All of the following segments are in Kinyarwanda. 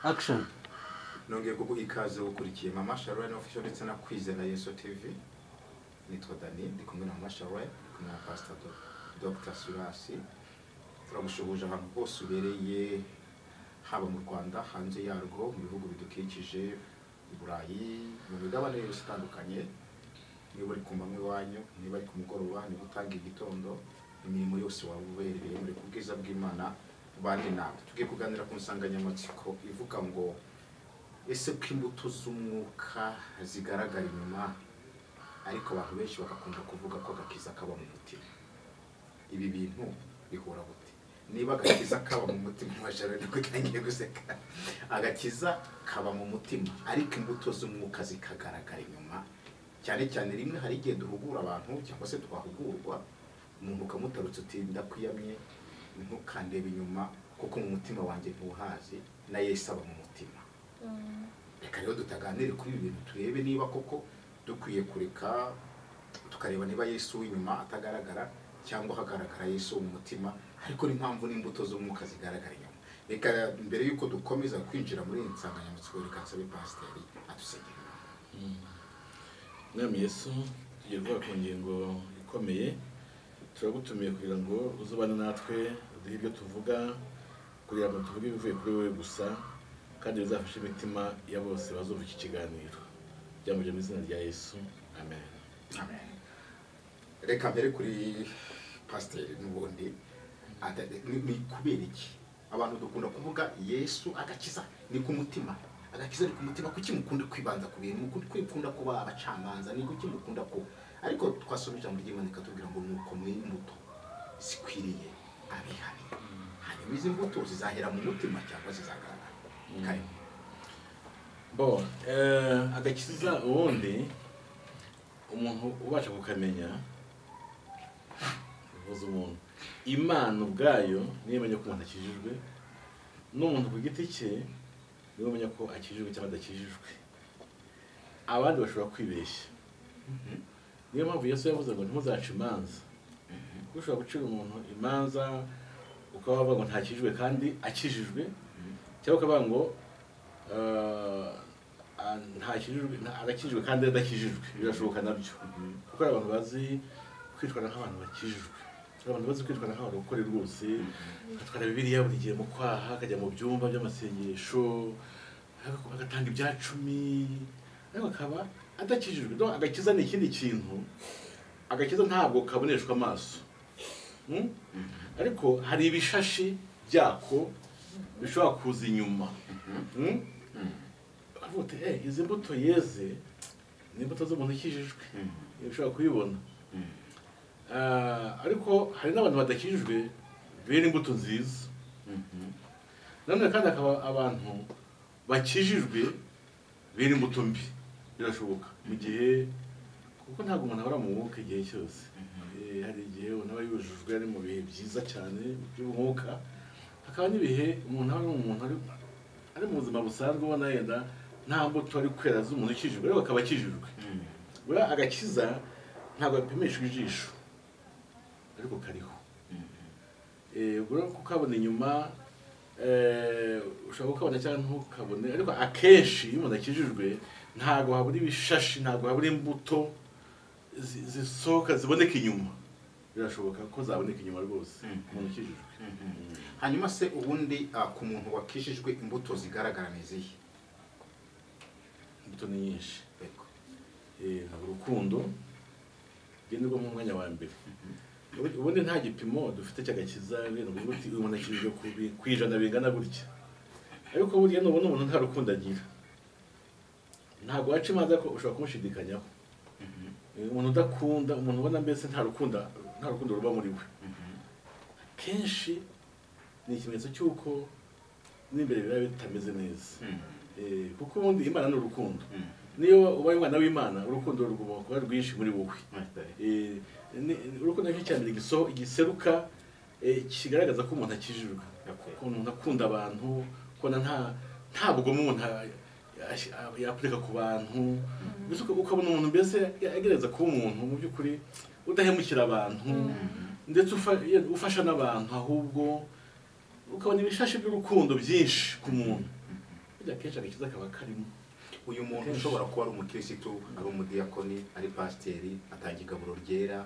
action nongeye kuguha ikaze ukurikiye mama sharone official ndetse na kwizera yesu tv nitwa dani ndi kumwe na mama sharone ndi kumwe na pastor Do- dr surasi turagushubuje ahantu hose ubereye haba mu rwanda hanze yarwo mu bihugu bidukikije i burayi mu migabane yose itandukanye niba uri ku manywa iwanyu niba ari ku mugoroba niba utanga igitondo imirimo yose waba ubereye muri ku bwiza bw'imana bane nawe tugiye kuganira ku nsanganyamatsiko ivuga ngo ese ko imbuto z'umwuka zigaragara inyuma ariko abantu benshi bagakunda kuvuga ko agakiza kaba mu mutima ibi bintu bihura gute niba agakiza kaba mu mutima washara nibwo utangiye guseka agakiza kaba mu mutima ariko imbuto z'umwuka zikagaragara inyuma cyane cyane rimwe hari igihe duhugura abantu cyangwa se twahugurwa umuntu ukamutarutse uti ndakwiyamye ntukandebe inyuma kuko mu mutima wanjye ntuhazi na yesu aba mu mutima reka rero tutaganire kuri ibi bintu turebe niba koko dukwiye kureka tukareba niba yesu w'inyuma atagaragara cyangwo hagaragara yesu mu mutima ariko n'impamvu n'imbuto z'umwuka zigaragara inyuma reka mbere y'uko dukomeza kwinjira muri iyi nsanganyamatsiko reka nsabe pasiteri adusenyera Mwami Yesu tugiye kuvuga ku ngingo ikomeye turagutumiye kugira ngo uzubane natwe uduhe ibyo tuvuga kugira ngo tuvuge ibivuye kuri wowe gusa kandi bizafashe imitima ya bose bazumva iki kiganiro byamuje mu izina rya Yesu amen Amen. reka mbere kuri pasiteri n'ubundi ata- ni- ni kubera iki abantu dukunda kuvuga yesu agakiza ni ku mutima agakiza ni ku mutima kuki mukunda kwibanza ku bintu mukunda kwikunda kuba abacamanza ni kuki mukunda ko ariko twasoma ijambo ry'imana rikatubwira ngo nuko mw'imbuto zikwiriye abihariye hanyuma izi mbuto zizahera mu mutima cyangwa zizagaragara karimo bo eh, agakiza ubundi umuntu ubasha kukamenya bivuze umuntu imana ubwayo niyo imenya ko umuntu akijijwe n'umuntu ku giti cye niwe umenya ko akijijwe cyangwa adakijijwe abandi bashobora kwibeshya niyo mpamvu yesu yavuze ngo ntimuzaca imanza kuko ushobora gucira umuntu imanza ukaba wavuga ngo ntakijijwe kandi akijijwe cyangwa ukavuga ngo eh, ah, ntakijijwe nta- arakijijwe kandi adakijijwe birashoboka nabyo kuko hari abantu bazi kwitwara nk'abantu bakijijwe hari abantu bazi kwitwara nk'abantu bakore rwose agatwara bibiliya buri gihe mu kwaha akajya mu byumba by'amasengesho aga- agatanga ibya cumi ariko akaba adakijijwe Donc, agakiza ni ikindi kintu agakiza ntabwo kaboneshwa amaso Mm? ariko hari ibishashi byako bishobora kuza inyuma Mm? baravuga bati, "Eh, izi mbuto yeze ni imbuto z'umuntu ukijijwe ushobora kubibona Ah, ariko hari n'abantu badakijijwe bera imbuto nziza nanone kandi hakaba abantu bakijijwe bera imbuto mbi birashoboka mu gihe kuko ntabwo umuntu ahora mu mwuka igihe cyose Eh, hari igihe umuntu aba yujujwe ari mu bihe byiza cyane by'umwuka hakaba n'ibihe umuntu aba ari umuntu ari- ari mu buzima busanzwe ubona yenda nta mbuto ari kwera z'umuntu ukijijwe ariko akaba akijijwe buriya agakiza ntabwo gapimishwa ijisho ariko kariho Eh, ubwo kukabona inyuma eh, ushobora kukabona cyangwa ntukabone ariko akenshi iyo umuntu akijijwe ntabwo habura ibishashi ntabwo habura imbuto zi- zisohoka ziboneka inyuma birashoboka ko zaboneka inyuma rwose umuntu ukijijwe hanyuma se ubundi ah, ku muntu wakijijwe imbuto zigaragara ni izihe imbuto ni nyinshi Yego. Eh, ntabwo urukundo ngenderwa mu mwanya wa mbere Ubundi- ubundi nta gipimo dufite cy'agakiza rero ngo uti umuntu akijijwe ku bi- ku ijana bingana gutya ariko buriya nubona umuntu nta rukundo agira ntabwo waca imanza ko ushobora kumushidikanyaho Eh, umuntu udakunda umuntu ubona mbese nta rukundo nta rukundo ruba muri we kenshi ni ikimenyetso cy'uko n'imbere biba bitameze neza Eh, kuko ubundi imana ni urukundo niyo ubaye umwana w'imana urukundo rugomba kuba rwinshi muri wowe Eh, ni- urukundo nicyo cya mbere giso- giseruka eh, kigaragaza ko umuntu akijijwe Okay. ko umuntu akunda abantu kubona nta nta bugomo umuntu a- yas- a- yaparika ku bantu Mbese uka- ukabona umuntu mbese agerageza kuba umuntu mu by'ukuri udahemukira abantu ndetse ufa- ye- ufasha n'abantu ahubwo ukabona ibishashi by'urukundo byinshi ku muntu burya akenshi agakiza kaba karimo uyu muntu Akenshi. ushobora kuba ari umukirisitu ari umudiyakoni ari pasiteri atanga igaburo ryera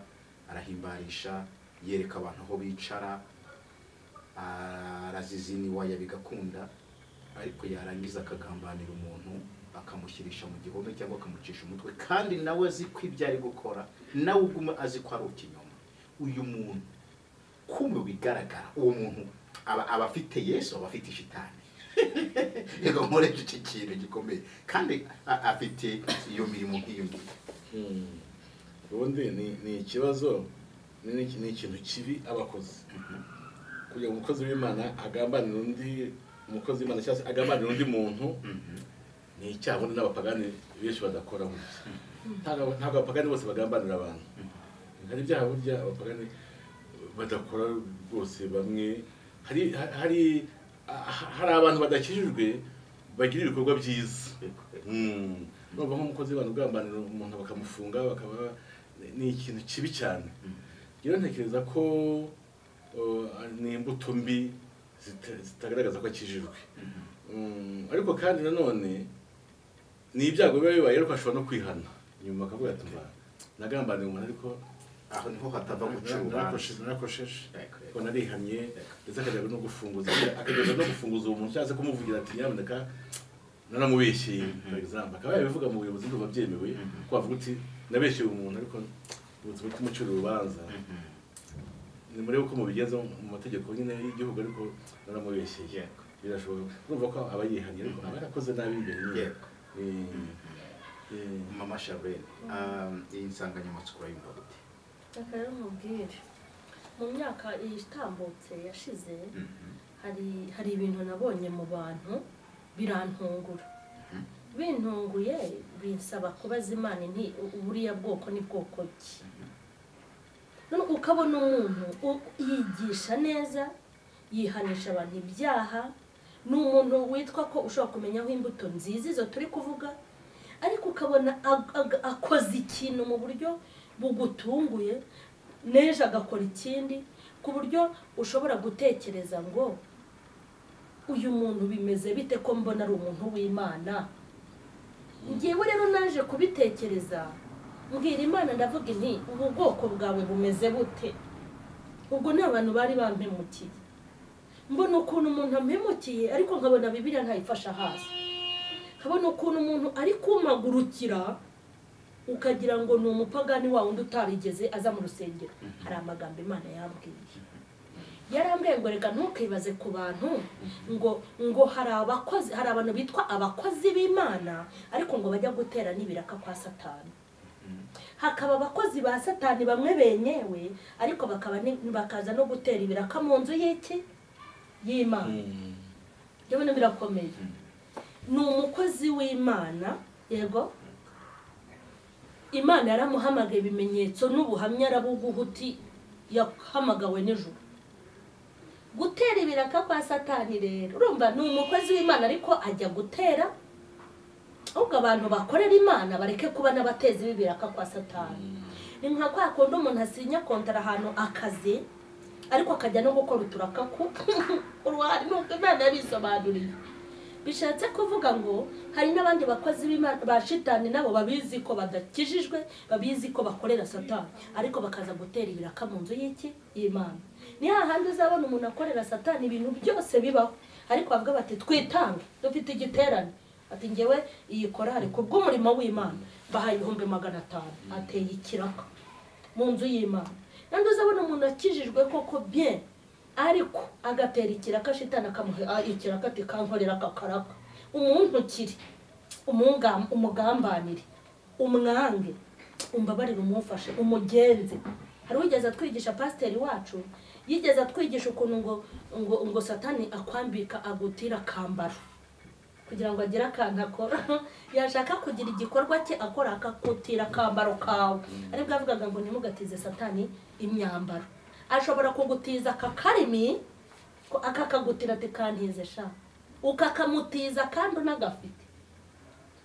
arahimbarisha yereka abantu aho bicara araziziniwaya bigakunda ariko yarangiza akagambanira umuntu akamushyirisha mu gihome cyangwa akamucisha umutwe kandi nawe azi ko ibyo ari gukora nawe uguma azi ko ari ikinyoma uyu muntu ko mu bigaragara uwo muntu aba aba afite yesu aba afite ishitani reka nkoreshe iki kintu gikomeye kandi a- afite iyo mirimo nk'iyo ngiyo Mm. ubundi ni ni ikibazo ni ni- ni ikintu kibi abakozi kugira ngo umukozi w'imana agambanire undi umukozi w'imana cyangwa se agambanire undi muntu ni icyaha ubundi n'abapagani benshi badakora gutya ntabwo ntabwo abapagani bose bagambanira abantu hari ibyaha burya abapagani badakora rwose bamwe hari hari hari abantu badakijijwe bagira ibikorwa byiza Mm. urumva nk'umukozi w'abantu ugambanira umuntu bakamufunga bakaba ni ikintu kibi cyane rero ntekereza ko uh, ni imbuto mbi zita- zitagaragaza ko akijijwe Mm, ariko kandi nanone ni ibyago biba bibaye ariko ashobora no kwihana nyuma akavuga ati "Mba, nagambaniye umuntu ariko aho niho hatava guca urubanza narakosheje narakosheje Yego, yego. ko narihannye ndetse akajyaga no gufunguza akajyaga no gufunguza uwo muntu cyangwa se kumuvugira ati nyamuneka naramubeshyeye for example akaba yabivuga mu buyobozi ndumva byemewe Mhm. ko wavuga uti nabeshyeye umuntu ariko ubuzima bw'umuciro urubanza ni murebe uko mubigenza mu mategeko nyine y'igihugu ariko naramubeshyeye Yego. birashoboka urumva ko aba yihannye ariko aba yarakoze nabi imbere ye Yego. mama sharene um, iyi nsanganyamatsiko urayumva gute reka rero nkubwire mu myaka itambutse yashize hari hari ibintu nabonye mu bantu birantungura bintunguye binsaba kubaza imana nti "U- buriya bwoko ni bwoko ki None ukabona umuntu u- yigisha neza yihanisha abantu ibyaha ni umuntu witwa ko ushobora kumenya imbuto nziza izo turi kuvuga ariko ukabona ag- ag- akoze ikintu mu buryo bugutunguye n'ejo agakora ikindi ku buryo ushobora gutekereza ngo uyu muntu bimeze bite ko mbona ari umuntu w'imana ngewe rero naje kubitekereza mbwira imana ndavuga inti ubu bwoko bwawe bumeze bute ubwo ni abantu bari bampemukiye mbona ukuntu umuntu ampemukiye ariko nkabona bibiliya ntayifasha hasi nkabona ukuntu umuntu ari kumagurukira ukagira ngo ni umupagani wa wundi utarigeze aza mu rusengero hari amagambo imana yambwiye yarambwiye ngo reka ntukibaze ku bantu ngo ngo hari abakozi hari abantu bitwa abakozi b'imana ariko ngo bajya gutera n'ibiraka kwa satani hakaba abakozi ba satani bamwe benyewe ariko bakaba ni- bakaza no gutera ibiraka mu nzu y'iki y'imana ndabona birakomeye ni umukozi w'imana yego imana yaramuhamagaye ibimenyetso n'ubuhamya arabuguha uti yahamagawe nijoro gutera ibiraka kwa satani rero urumva ni umukozi w'imana ariko ajya gutera ahubwo abantu bakorera imana bareke kuba n'abatezi b'ibiraka kwa satani ni nka kwa kundi umuntu asinya kontara ahantu akazi ariko akajya no gukora uturaka ku uruhare n'ubwo imana yabisobanuriye bishatse kuvuga ngo hari n'abandi bakozi b'Imana- ba shitani nabo babizi ko badakijijwe babizi ko bakorera satani ariko bakaza gutera ibiraka mu nzu y'iki y'imana ni hahandi uzabona umuntu akorera satani ibintu byose bibaho ariko bavuga bati twitange dufite igiterane ati ngewe iyi korari ku bw'umurimo w'imana bahaye ibihumbi magana atanu ateye ikiraka mu nzu y'imana nandi uzabona umuntu akijijwe koko bien ariko agatera ikiraka shitana akamuha ikiraka ati kankorera akakaraka umuntu ukiri umungam- umugambanire umwange umbabarire umufashe umugenze hari wigeze atwigisha pasiteri wacu yigeze atwigisha ukuntu ngo ngo ngo satani akwambika agutira akambaro kugira ngo agire akantu akora yashaka kugira igikorwa cye akora akakutira akambaro kawe aribwo yavugaga ngo ntimugatize satani imyambaro ashobora kugutiza akakarimi ko akakagutira ati kantize sha ukakamutiza kandi unagafite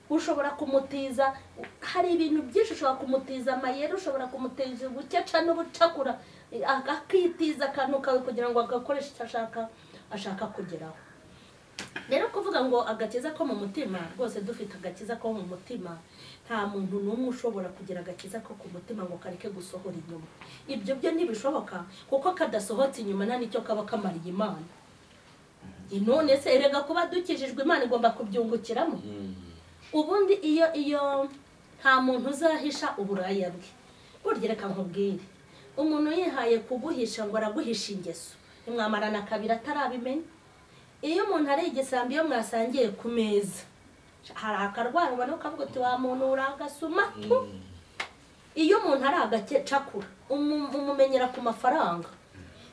ushobora kumutiza hari ibintu byinshi ushobora kumutiza amayeri ushobora kumutiza ubukeca n'ubucakura akitiza akantu kawe kugira ngo agakoreshe icyo ashaka ashaka kugeraho rero kuvuga ngo agakiza ko mu mutima rwose dufite agakiza ko mu mutima nta muntu n'umwe ushobora kugira agakiza ko ku mutima ngo kareke gusohora inyuma ibyo byo ntibishoboka kuko kadasohotse inyuma nta n'icyo kaba kamariye imana none se erega kuba dukijijwe imana igomba kubyungukiramo ubundi iyo iyo nta muntu uzahisha uburaya bwe burya reka nkubwire umuntu yihaye kuguhisha ngo araguhisha ingeso ntimwamarana kabiri atarabimenya iyo umuntu ari igisambi iyo mwasangiye ku meza hari akarwara ubona ukavuga uti wa muntu uri agasumatu iyo umuntu ari agacakura umu- umumenyera ku mafaranga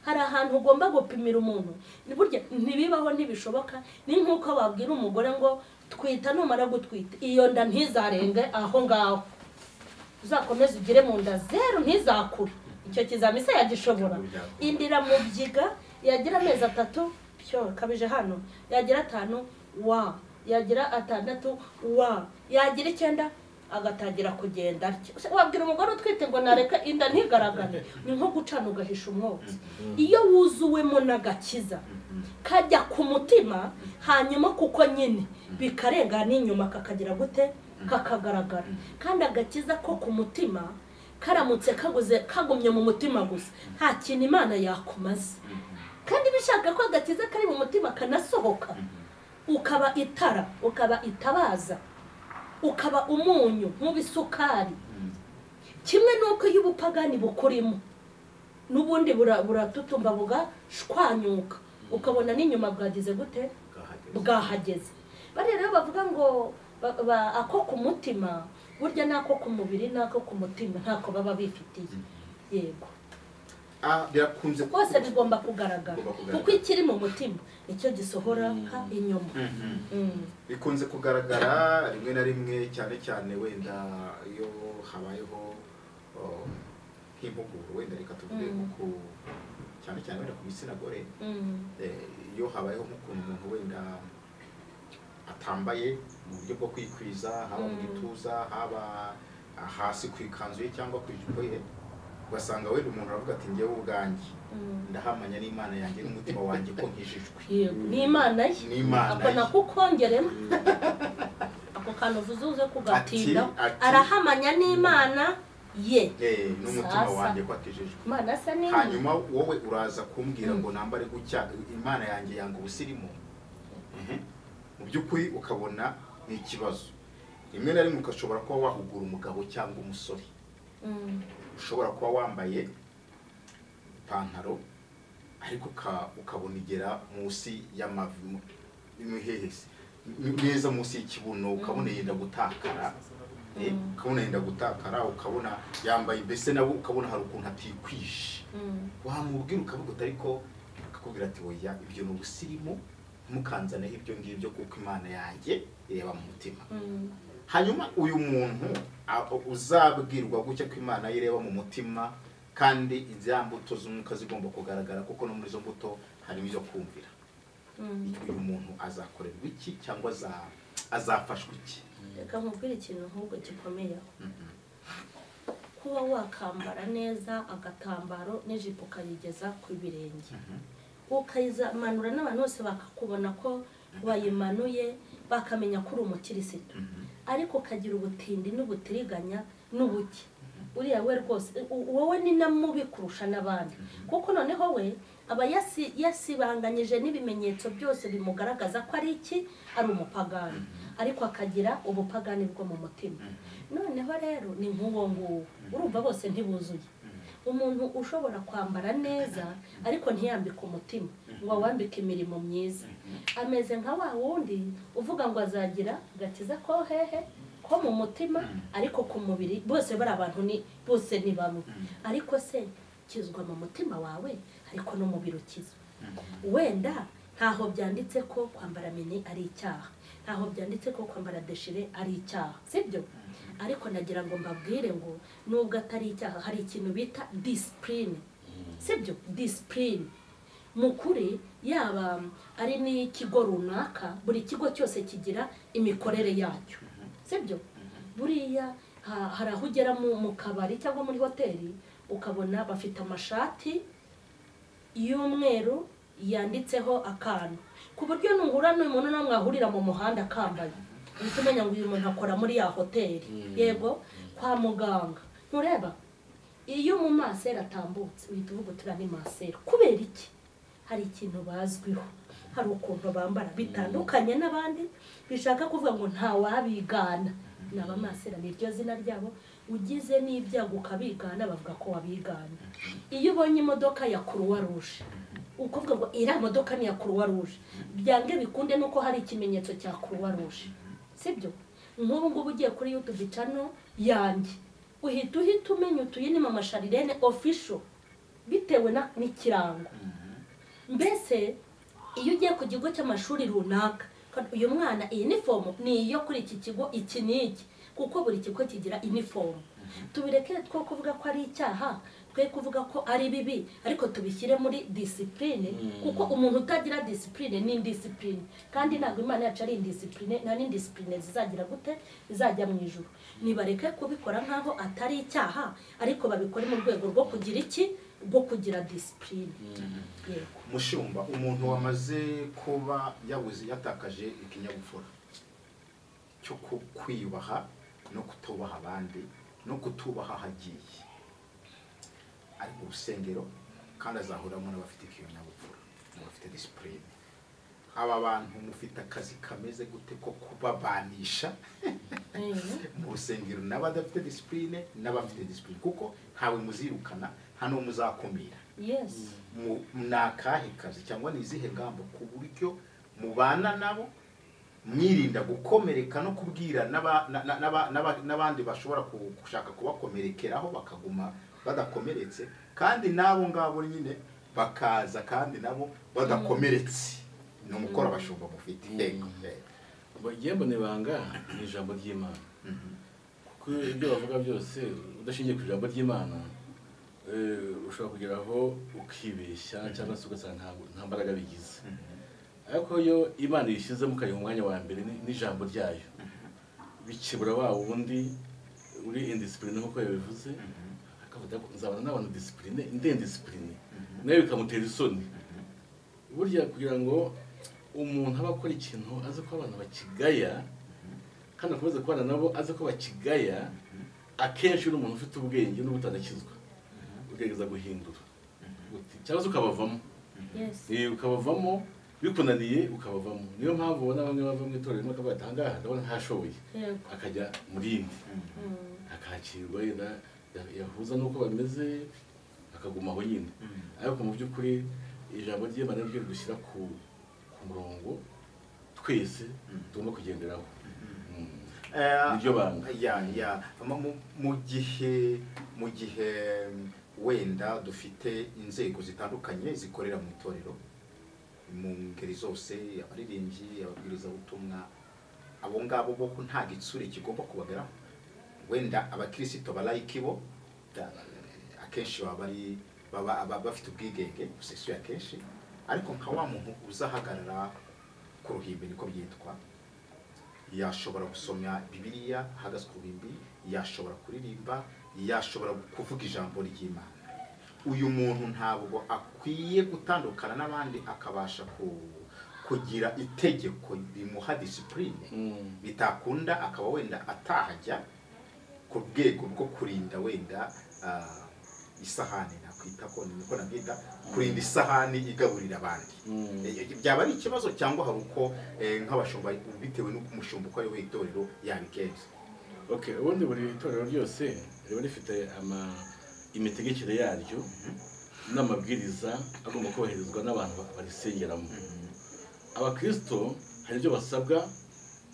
hari ahantu ugomba gupimira umuntu burya ntibibaho ntibishoboka ni nk'uko wabwira umugore ngo twita numara gutwita iyo nda ntizarenge aho ngaho uzakomeze ugire mu nda zeru ntizakure icyo kizami se yagishobora indira mu byiga yagira amezi atatu cyo kabije hano yagira atanu wa yagira atandatu wa yagira icyenda agatangira kugenda atyo. Se wabwira umugore utwite ngo nareka inda ntigaragare ni nko gucana ugahisha umwotsi iyo wuzuwemo n'agakiza kajya ku mutima hanyuma kuko nyine bikarenga n'inyuma kakagira gute kakagaragara kandi agakiza ko ku mutima karamutse kaguze kagumye mu mutima gusa nta kintu imana yakumaze kandi bishaka ko agakiza kari mu mutima kanasohoka ukaba itara ukaba itabaza ukaba umunyu nk'ubisukari kimwe n'uko iyo ubupagani bukurimo n'ubundi bura- buratutumba bugashwanyuka ukabona n'inyuma bwagize gute bwahageze bariya rero bavuga ngo ba- ba- ako ku mutima burya n'ako ku mubiri n'ako ku mutima ntako baba bifitiye yego Ah, birakunze rwose bigomba kugaragara Bigomba kugaragara. kuko ikiri mu mutima nicyo gisohora inyuma Mhm. Mm. bikunze kugaragara rimwe na rimwe cyane cyane wenda iyo habayeho oh, nk'impuguro wenda reka tuvuge Mm. nko ku- cyane cyane wenda ku gitsina gore Mm. eh, iyo habayeho nk'ukuntu umuntu wenda atambaye mu buryo bwo kwikwiza haba mu Mm. gituza haba hasi ku ikanzu ye cyangwa ku ijipo ye ugasanga wenda umuntu aravuga ati ngewe ubwanjye Mm. ndahamanya n'imana yanjye n'umutima wanjye ko nkijijwe yego ni imana ye Ni Imana ako ye. nakukongeremo ako kantu uvuze uze kugatindaho Ati- ati- arahamanya n'imana ye Eh, n'umutima Sasa. wanjye ko akijijwe imana asa n'imwe hanyuma wowe uraza kumbwira Mm. ngo nambare gutya imana yanjye yanga ubusirimu Mhm. mu by'ukuri ukabona ni ikibazo rimwe na rimwe ugashobora kuba wahugura umugabo cyangwa umusore Mm. ushobora kuba wambaye ipantaro ariko uka- ukabona igera munsi y'amavi mu- imihehesi m- neza munsi y'ikibuno ukabona yenda gutakara eh, Mm. ukabona yenda gutakara ukabona yambaye mbese nawe ukabona hari ukuntu atikwije Mm. wamubwira ukavuga uti ariko akakubwira ati oya ibyo ni ubusirimu ntimukanzaneho ibyo ngibyo kuko imana yanjye ireba mu mutima Mm. hanyuma uyu muntu a- uzabwirwa gutya ko imana ye ireba mu mutima kandi iza mbuto z'umwuka zigomba kugaragara kuko no muri izo mbuto harimo izo kumvira Mm. uyu muntu azakorerwa iki cyangwa aza- azafashwa iki reka nkubwire ikintu nk'ubwo gikomeye aho Mhm. kuba wakambara neza agatambaro n'ijipo ukayigeza ku birenge Mhm. ukayimanura n'abantu bose bakakubona ko wayimanuye bakamenya ko uri umukirisitu Mhm. ariko ukagira ubutindi n'ubutiriganya n'ubuke uriya we rwose u- wowe ni na mubi kurusha n'abandi kuko noneho we aba yasi- yasibanganyije n'ibimenyetso byose bimugaragaza ko ari iki ari umupagani ariko akagira ubupagani bwo mu mutima noneho rero ni nk'uwo nguwo urumva bose ntibuzuye umuntu ushobora kwambara neza ariko ntiyambike umutima ngo awambike imirimo myiza ameze nka wa wundi uvuga ngo azagira agakiza ko hehe ko mu mutima ariko ku mubiri bose bari abantu ni bose ni bamwe ariko se kizwa mu mutima wawe ariko n'umubiri ukizwa wenda ntaho byanditse ko kwambara mini ari icyaha ntaho byanditse ko kwambara deshire ari icyaha sibyo ariko nagira ngo mbabwire ngo nubwo atari icyaha hari ikintu bita disipurine sibyo disipurine mu kuri yaba ari n'ikigo runaka buri kigo cyose kigira imikorere yacyo sibyo buriya ha- hari aho ugera mu mu kabari cyangwa muri hoteli ukabona bafite amashati y'umweru yanditseho akantu ku buryo nuhura n'uyu muntu nawe mwahurira mu muhanda akambaye uhita umenya ngo uyu muntu akora muri ya hoteli Mm. yego kwa muganga ntureba iyo mu masera atambutse uhita uvuga uti uriya ni masera kubera iki hari ikintu bazwiho hari ukuntu bambara bitandukanye n'abandi bishaka kuvuga ngo ntawabigana ni abamasera ni ryo zina ryabo ugize n'ibyago ukabigana bavuga ko wabigana iyo ubonye imodoka ya kuruwa ruje ukuvuga ngo iriya modoka ni iya kuruwa ruje byange bikunde nuko hari ikimenyetso cya kuruwa ruje sibyo nk'ubu ngubu ugiye kuri yutubi cano yanjye uhita uhita umenya utuye ni mama sharirene ofisho bitewe na- n'ikirango mbese iyo ugiye ku kigo cy'amashuri runaka kandi uyu mwana iyi nifomu ni iyo kuri iki kigo iki n'iki kuko buri kigo kigira inifomu tubireke two kuvuga ko ari icyaha twe kuvuga ko ari bibi ariko tubishyire muri disipurine Mm. kuko umuntu utagira disipurine ni indisipurine kandi ntabwo imana yacu ari indisipurine nta n'indisipurine zizagira gute zizajya mu ijoro nibareke kubikora nk'aho atari icyaha ariko babikore mu rwego rwo kugira iki rwo kugira disipurine yego mushumba umuntu wamaze kuba yabuze yatakaje ikinyabupfura cyo ku- kwiyubaha no kutubaha abandi no kutubaha ahagiye ari mu rusengero kandi azahuriramo n'abafite ikinyabupfura n'abafite disipurine aba bantu mufite akazi kameze gute ko kubabanisha mu rusengero n'abadafite disipurine n'abafite disipurine kuko ntawe muzirukana nta n'uwo muzakumira yes mu- ni akahe kazi cyangwa ni izihe ngamba ku buryo mubana nabo mwirinda gukomereka no kubwira n'aba- na- na- n'aba- n'aba- n'abandi bashobora ku- gushaka kubakomerekeraho bakaguma badakomeretse kandi n'abo ngabo nyine bakaza kandi nabo badakomeretse ni umukoro abashumba mufite Mm. yego yego. bagiye mbona ibanga ni ijambo ry'imana Mhm. kuko ibyo bavuga byose udashingiye ku ijambo ry'imana eh, ushobora kugeraho ukibeshya cyangwa se ugasanga ntabwo- nta mbaraga bigize ariko iyo imana yishyizemo ukayiha umwanya wa mbere ni- n'ijambo ryayo bikebura wa wundi uri indisipurine nk'uko yabivuze akavuga ngo nzabana n'abantu disipurine ndendisipurine nawe bikamutera isoni burya kugira ngo umuntu aba akora ikintu azi ko abana bakigaya kandi akomeza kubana nabo azi ko bakigaya akenshi uri umuntu ufite ubwenge n'ubutadakizwa ugerageza guhindura Uti- cyangwa se ukabavamo yes Eh, ukabavamo bikunaniye ukabavamo niyo mpamvu ubona bamwe bava mu itorero rimwe akavuga ati ahangaha ndabona ntashoboye yego akajya mu rindi Mm. akakirwa yenda yahuza n'uko bameze akaguma aho nyine Mhm. ariko mu by'ukuri ijambo ry'imana ryo gushyira ku ku murongo twese tugomba kugenderaho Mm. Eh, Niryo banga. ya ya Mu- mu- mu gihe mu gihe mm, wenda dufite inzego zitandukanye zikorera mu itorero mu ngeri zose abaririmbyi ababwirizabutumwa abo ngabo bo ko nta gitsure kigomba kubageraho wenda abakirisito balayiki bo da- akenshi baba bari baba baba bafite ubwigenge busesuye akenshi ariko nka wa muntu uzahagarara ku ruhimbi niko byitwa yashobora gusoma bibiliya ahagaze ku ruhimbi yashobora kuririmba yashobora kuvuga ijambo ry'imana uyu muntu ntabwo akwiye gutandukana n'abandi akabasha ku- kugira itegeko rimuha disipurine Mm. bitakunda akaba wenda atahajya ku rwego rwo kurinda wenda ah, isahani nakwita ko niko nabyita kurinda isahani igaburira abandi Mm. Eh, byaba ari ikibazo cyangwa hari uko eh, nk'abashumba bitewe n'uko umushumba uko ari we itorero yabigenza Okay, ubundi buri itorero ryose riba rifite ama imitegekere yaryo n'amabwiriza agomba kubahirizwa n'abantu ba- barisengeramo abakirisito hari ibyo basabwa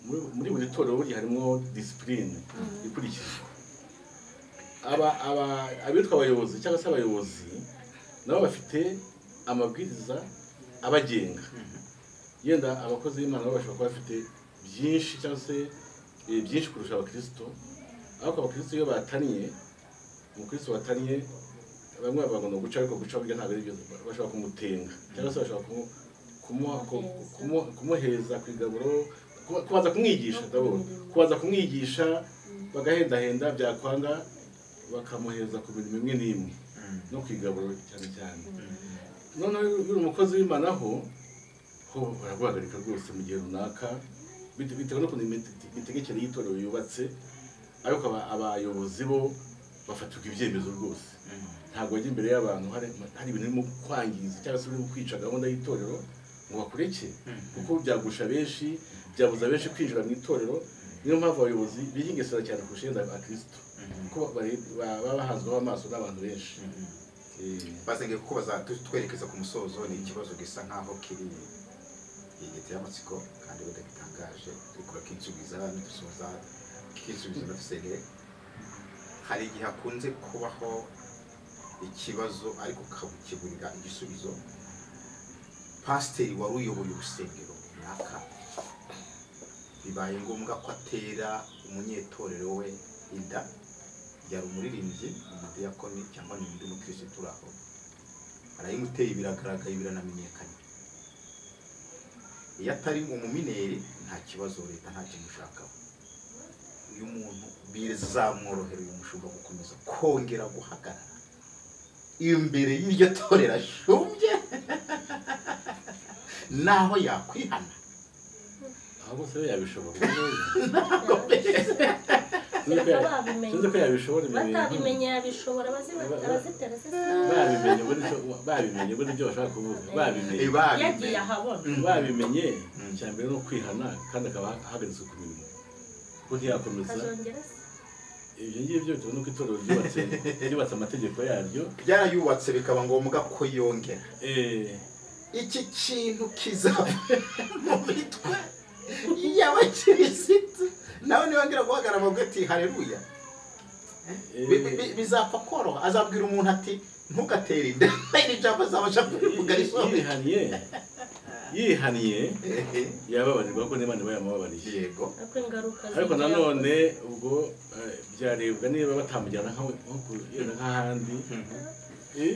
muri- muri buri torero burya harimo disipurine ikurikizwa aba aba- abitwa abayobozi cyangwa se abayobozi nabo bafite amabwiriza abagenga yenda abakozi b'imana babasha kuba bafite byinshi cyangwa se eh, byinshi kurusha abakirisito ariko abakirisito iyo bataniye umukristo wataniye bamwe bagomba guca ariko guca burya ntabwo ari byo bashobora kumutenga cyangwa se bashobora kumu- kumuha- ku- kumu- kumuhereza ku igaburo kuba- kubanza kumwigisha ndabona kubanza kumwigisha bagahendahenda byakwanga bakamuhereza ku bintu bimwe n'imwe no ku igaburo cyane cyane noneho iyo uri umukozi w'imana aho ho baraguhagarika rwose mu gihe runaka bite- bitewe n'ukuntu imite- imitegekere y'itorero yubatse ariko aba- abayobozi bo bafatirwa ibyemezo rwose ntabwo wajya imbere y'abantu hari hari ibintu urimo kwangiza cyangwa se urimo kwica gahunda y'itorero ngo bakureke kuko byagusha benshi byabuza benshi kwinjira mu itorero niyo mpamvu abayobozi bihingesera cyane ku nshinga za kirisito kuko bare- ba- baba bahanzweho amaso n'abantu benshi Eh, basengeye kuko bazatwerekeza ku musozo ni ikibazo gisa nk'aho kiri giteye amatsiko kandi wenda gitangaje ariko bakinsubiza ntidusoza kinsubiza ndasengeye hari igihe hakunze kubaho ikibazo ariko ukakiburira igisubizo pasiteri wari uyoboye urusengero runaka bibaye ngombwa ko atera umunyetorero we inda yari umuririmbyi umudiyakoni cyangwa ni undi mukirisitu turi aho arayimuteye biragaragaye biranamenyekanye iyo atari umumineri nta kibazo leta nta kimushakaho uyu muntu bizamworohera uyu mushumba gukomeza kongera guhagarara imbere y'iryo torero ashumbye naho yakwihana aho bose we yabishobora sinzi ko Kereka ya- babimenye. sinzi ko yabishobora ibyo bintu. batabimenye yabishobora abazi- abazitera se babimenye muri cyo- babimenye muri ibyo bashaka kuvuga babimenye yagiye ahabona babimenye Mm. icya mbere ni ukwihana kandi akaba ahagaritswe ku mirimo kuko ntiyakomeza kazongera se ibyo ngibyo bitewe n'uko itorero ryubatse ryubatse amategeko yaryo byarayubatse bikaba ngombwa ko yongera Eh, iki kintu kizaba mu mitwe y'abakirisitu nawe ntibongera guhagarara bavuga ati hareruya Bi- bi- bi- bizapfa koroha azabwira umuntu ati ntugatere inda iri jambo azabasha kubivuga risobe yihaniye yihaniye yababarirwa ko n'imana iba yamubabariye yego ariko ingaruka ariko zigeraho. nanone ubwo eh, byarebwa niba batamujyana nka- nko ku- yenda nk'ahandi Eh?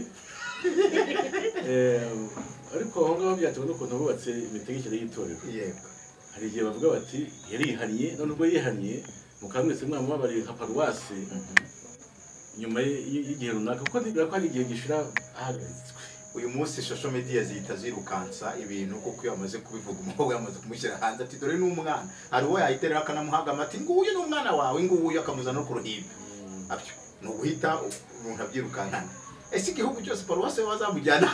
Eh, ariko aho ngaho byatewe n'ukuntu bubatse imitegekere y'itorero yego hari igihe bavuga bati yarihaniye none ubwo yihaniye mukaba mwese mwamubabariye nka paruwasi nyuma y- y- y'igihe runaka kuko ndibwira ko hari igihe gishira ahagaritswe uyu munsi shosho media zihita zirukansa ibintu kuko iyo amaze kubivuga umukobwa yamaze kumushyira hanze ati dore ni umwana hari uwo yahita rero akanamuhagama ati nguyu ni umwana wawe nguyu akamuzana no ku ruhimbi abyo ni uguhita umuntu abyirukankana ese igihugu cyose paruwasi bazamujyana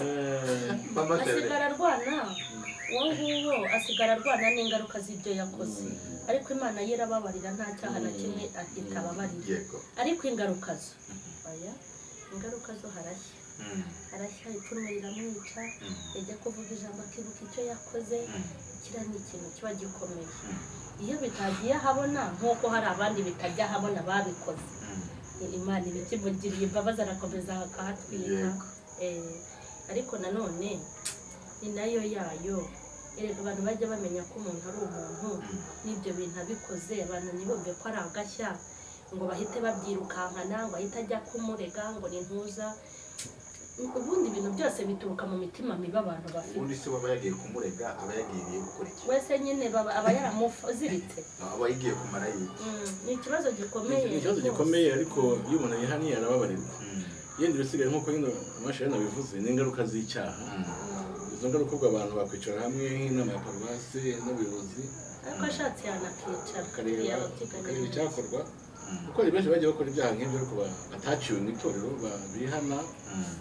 Eh, mama asigara arwana uwo nguwo asigara arwana n'ingaruka z'ibyo yakoze Mm. ariko imana ye irababarira nta cyaha na kimwe itababarira yego ariko ingaruka zo oya ingaruka zo harashya Mm, harashya ipfunwe riramwica mm, yajya kuvuga ijambo akibuka icyo yakoze mm, kiriya ni ikintu kiba gikomeye iyo bitagiye ahabona nk'uko hari abandi bitajya ahabona babikoze mm. imana ibikimugiriye imbabazi arakomeza akahatwika Yego. Eh, ariko nanone ni nayo yayo erega abantu bajya bamenya ko umuntu ari umuntu n'ibyo bintu abikoze abantu ntibumve ko ari agashya ngo bahite babyirukankana ngo ahite ajya kumurega ngo ni ntuza ubundi ibintu byose bituruka mu mitima mibi abantu bafite ubundi se waba yagiye kumurega aba yagiriye gukora iki wese nyine baba- aba yaramuziritse aba yigiye kumara yiki Mm, ni ikibazo gikomeye ni ikibazo rwose. gikomeye ariko iyo umuntu yihaniye arababarirwa yenda ibisigaye nk'uko nyine amashuri yanabivuze ni ingaruka z'icyaha izo ngaruka ubwo abantu bakwicara hamwe nk'inama ya paruwasi n'ubuyobozi ariko ashatse yanakicara bakareba bakareba yababyiganyije icyakorwa kuko hari benshi bagiye bakora ibyaha nk'ibyo ariko ba- bataciwe mu itorero ba- bihana eh,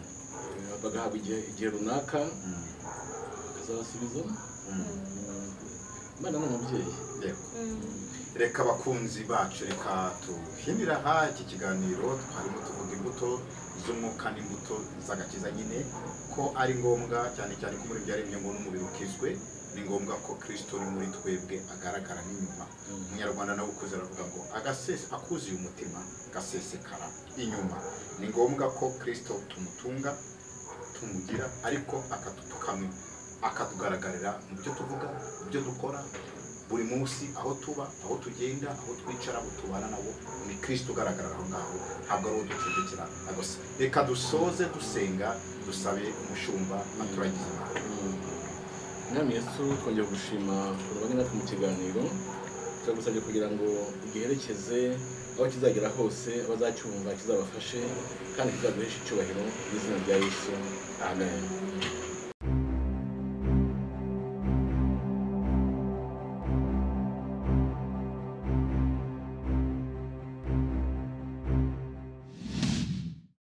bagahabwa igihe igihe runaka bakazabasubiza imana ni umubyeyi yego reka abakunzi bacu reka tuhinira aha iki kiganiro twarimo tuvuga imbuto z'umwuka n'imbuto z'agakiza nyine ko ari ngombwa cyane cyane ko muri byaremye ngo n'umubiri ukizwe ni ngombwa ko kirisito uri muri twebwe agaragara n'inyuma umunyarwanda nawe ukuze aravuga ngo agasese akuzuye umutima gasesekara inyuma ni ngombwa ko kirisito tumutunga tumugira ariko akatutukamwe akatugaragarira mu byo tuvuga mu byo dukora buri munsi aho tuba aho tugenda aho twicara abo tubana nabo ni kirisito ugaragara aho ngaho ntabwo ari uwo ducudikira gusa reka dusoze dusenga dusabe umushumba aturagize imana mwami yesu twongera gushima urubanza natwe mu kiganiro turagusabye kugira ngo giherekeze aho kizagera hose abazacyumva kizabafashe kandi kizaguhesha icyubahiro mu izina rya yesu amen